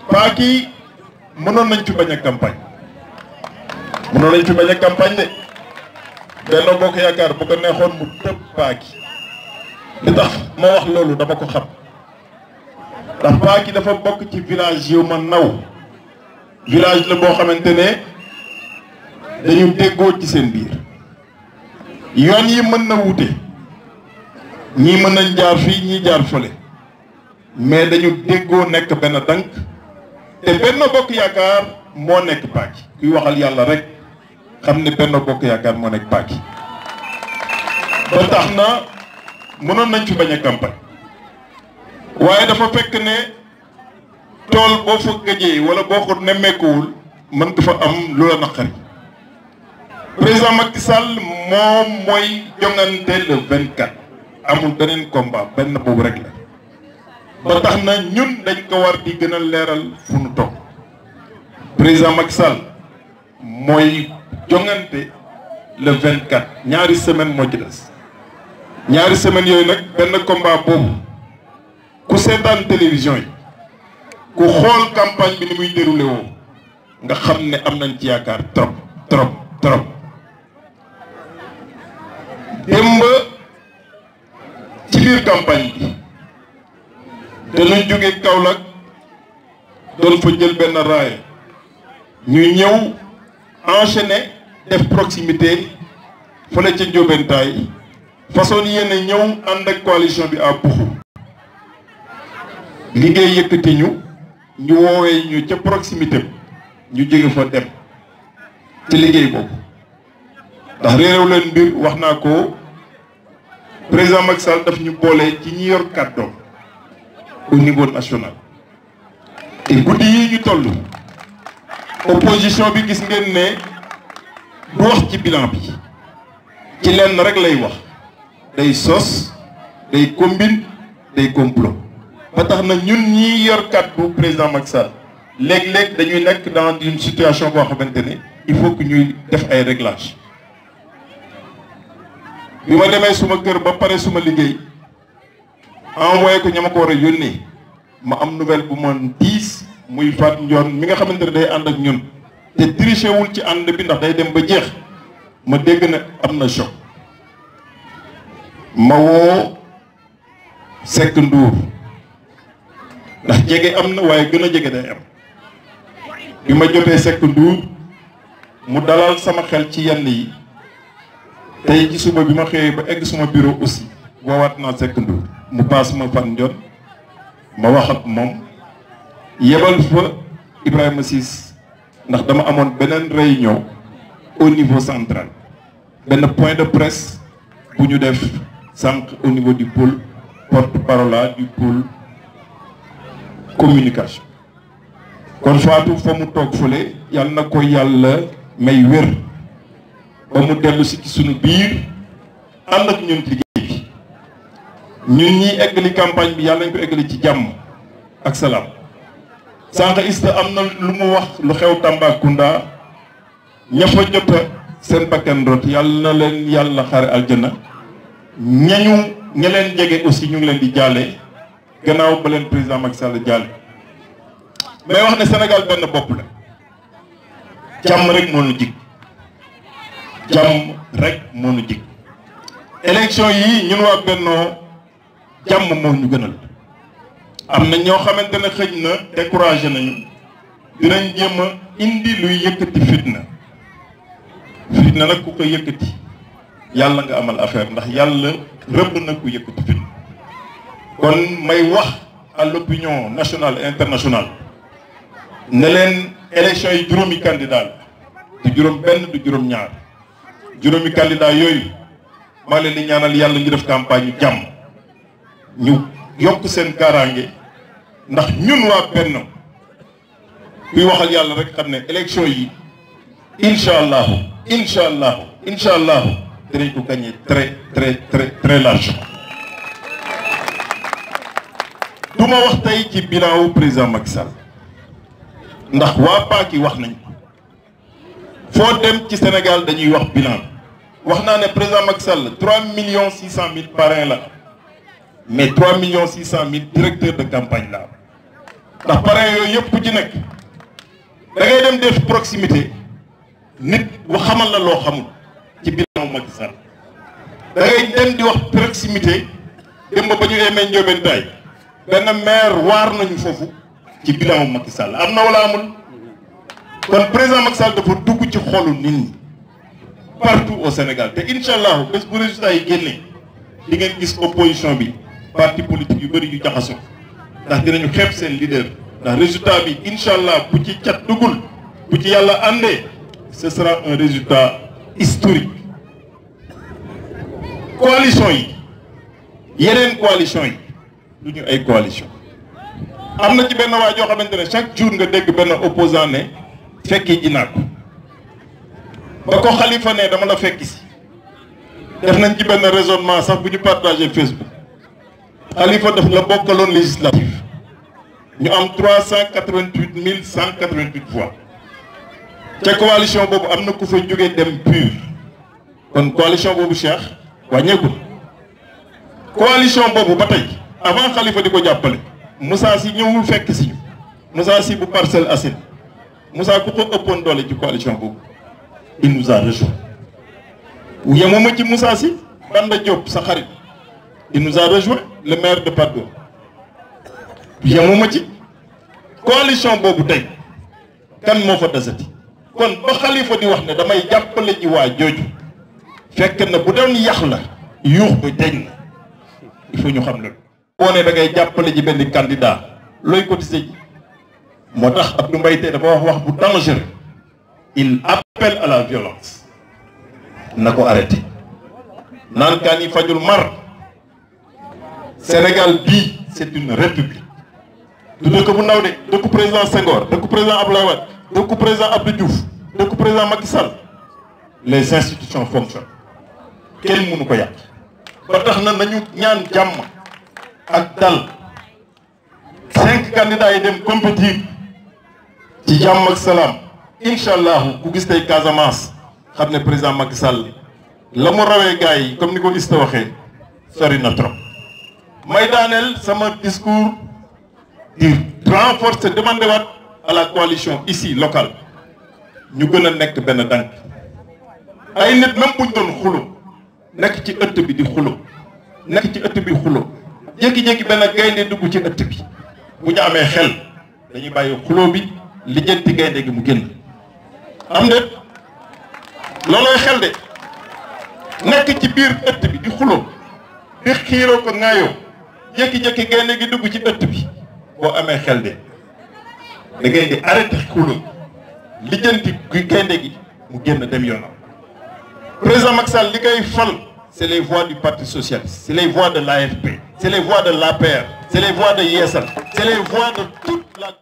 Paaki mënoon nañ fi bañ a campagne mënoon nañ fi bañ a campagne de Benno Bokk Yaakaar bu ko neexoon mu tëb Paaki li tax ma wax loolu dama ko xam ndax Paaki dafa bokk ci village yu ma naw village la boo xamante ne dañu déggoo ci seen biir yoon yi mën na wute ñii mën nañ jaar fii ñii jaar fële mais dañu déggoo nekk benn dank te Benno Bokk Yaakaar moo nekk Paaki kuy waxal yàlla rek xam ne Benno Bokk Yaakaar moo nekk Paaki ba tax na mënoon nañ fi bañ a campagne waaye dafa fekk ne tool boo fa gëjee wala boo ko nemmeekuwul mën nga fa am lu la naqari président Macky Sall moom mooy jongante le 24 amul beneen combat benn boobu rek la ba tax na ñun dañ ko war di gën a leeral fu nu toog président Macky Sall mooy jongante le 24 ñaari semaine moo ci des ñaari semaines yooyu nag benn combat boobu ku seetaan télévision yi ku xool campagne bi ni muy déroulé woo nga xam ne am nañ ci yaakaar trop trop trop démb ci biir campagne bi dañu jóge Kaolack doon fa jël benn raaya ñu ñëw enchaîner def proximité fële ca Ndiobentaay façon yéen ñëw ànd ak coalition bi à Buxu liggéey yëkkati ñu ñu woowee ñu ca proximité ñu jóge fa dem ci liggéey boobu ndax réeréw leen mbir wax naa ko président Macky Sall daf ñu boole ci ñi yor kàddoom au niveau national te guddi yi ñu toll opposition bi gis ngeen ne du wax ci bilan bi ci lenn rek lay wax day sos day combine day complot ba tax na ñun ñi yor kàddu président Macky Sall léeg-léeg dañuy nekk dans une situation boo xamante ne il faut que ñuy def ay réglages bi ma demee suma kër ba pare suma liggéey envoyé ko ña ma ko war a yónnee ma am nouvelle bu ma diis muy faat njoon mi nga xamante ne day ànd ak ñun te triché wul ci ànd bi ndax day dem ba jeex ma dégg ne am na choc ma woo Seck Ndour ndax jege am na waaye gën a jege day am bi ma jotee Seck Ndour mu dalal sama xel ci yenn yi tey ci suba bi ma xëyee ba egg suma bureau aussi woowaat naa Seck Ndour mu paas ma fan njoon ma wax ak moom yebal fa Ibrahima Ciss ndax dama amoon beneen réunion au niveau central benn point de presse bu ñu def sànq au niveau du pôle porte-parole du pôle communication kon Fatou fa mu toog fële yàlla na ko yàlla may wér ba mu dellu si ci sunu biir ànd ak ñun liggéey bi ñun ñi eggali campagne bi yàlla nañ ko eggali ci jàmm ak salaam sànq ista am na lu mu wax lu xew Tambacounda ña fa jota seen bakkan rot yàlla na leen yàlla xare aljana ñañu ña leen jege aussi ñu ngi leen di jaale gannaaw ba leen président Macky Sall jaale mais wax ne Sénégal benn bopp la jàmm rek moo nu jig jàmm rek moo nu jig élection yi ñun waa Bennoo jàmm moo ñu gënal am na ñoo xamante ne xëj na découragé nañu dinañ jéem a indi luy yëkkati fitna fitna nag ku ko yëkkati yàlla nga amal affaire ndax yàlla rëbb na ku yëkkati fitna kon may wax à l'opinion nationale et internationale ne leen élection yi juróomi candidat la du juróom benn du juróom ñaar juróomi candidat yooyu maa leen di ñaanal yàlla ñu def campagne yu jàmm ñu yokk seen kaaraange ndax ñun waa Benno kuy waxal yàlla rek xam ne élection yi incha allahu incha allahu incha allahu dinañ ko gagné très très très très large du ma wax tey ci bilan wu président Macky Sall ndax waa Paaki wax nañ ko foo dem ci Sénégal dañuy wax bilan wax naa ne président Macky Sall 3 millions 600 mille parrains la mais 3 millions 600 mille directeurs de campagne la ndax parrain yooyu yëpp ku ci nekk da ngay dem def proximité nit bu xamal la loo xamul ci bilan Macky Sall da ngay dem di wax proximité dem ba ba ñu emee Ndiobène Taye benn maire waar nañu foofu ci bilan Macky Sall am na wala amul kon président Macky Sall dafa dugg ci xolu nit ñi partout au Sénégal te incha allah bés bu résultat yi génnee di ngeen gis opposition bi parti politique yu bëri yu jaxasoo ndax dinañu xeeb seen leader ndax résultat bi incha allah bu ci cat duggul bu ci yàlla àndee ce sera un résultat historique coalition yi yeneen coalition yi du ñu ay coalition am na ci benn waa joo xamante ne chaque jour nga dégg benn opposant ne fekki ji naa ko ba ko xalifa ne dama la fekki si def nañ ci benn raisonnement sax bu ñu partagé Facebook xalifa daf la bokkaloon législative ñu am trois cent quatre-vingt-huit mille cent quatre-vingt-huit voix ca coalition boobu am na ku fa jógee dem pur kon coalition boobu Cheikh wàññeekul coalition boobu ba tey avant xalifa di ko jàppale Moussa Sy ñëwul fekk si ñu Moussa Sy bu Parcelles Assainies Moussa ku ko ëppoon doole ci coalition boobu il nous a rejoint yemuma ci Moussa Sy Banda Diop sa xarit il nous a rejoint le maire de Patte d'Oie yemuma ci coalition boobu tey kan moo fa desati kon ba xalifa di wax ne damay jàppale ji waa jooju fekk na bu doon yax la yuux bi deñ na il faut ñu xam loolu boo ne da ngay jàppale ji benn candidat looy cotiser ji moo tax Abdou Mbaye tey dafa wax wax bu dangereux il appelle à la violence na ko arrêté naan kaan yi fajul mar Sénégal bii c'est une république du dëkk bu ndaw de dëkku président Senghor dëkku président Abdoulaye Wade dëkku président Abdou Diouf dëkku président Macky Sall les institutions fonctionnent kenn mënu ko yàq ba tax na nañu ñaan jàmm ak dal cinq candidats yi dem compétir ci jàmm ak salaam incha allahu ku gis tey Casamance xam ne président Macky Sall la mu rawee gars yi comme ni ko Ista waxee sori na trop may daaneel sama discours di renforcer demander waat à la coalition ici locale ñu gën a nekk benn dànk ay nit même buñ doon xulo nekk ci ëtt bi di xulo nekk ci ëtt bi xulo jékki-jékki benn gaynde dugg ci ëtt bi bu ñu amee xel dañuy bàyyi xulo bi lijjanti gaynde gi mu génn am de loolooy xel de nekk ci biir ëtt bi di xulo di xiiroo ko ŋaayoo jékki-jékki gaynde gi dugg ci ëtt bi boo amee xel de da ngay di arrêté xulo lijjanti gi gaynde gi mu génn dem yoonam président Macky Sall li koy fal c'est les voix du parti socialiste c'est les voix de l'AFP c'est les voix de l'APR c'est les voix de Yessal c'est les voix de toute la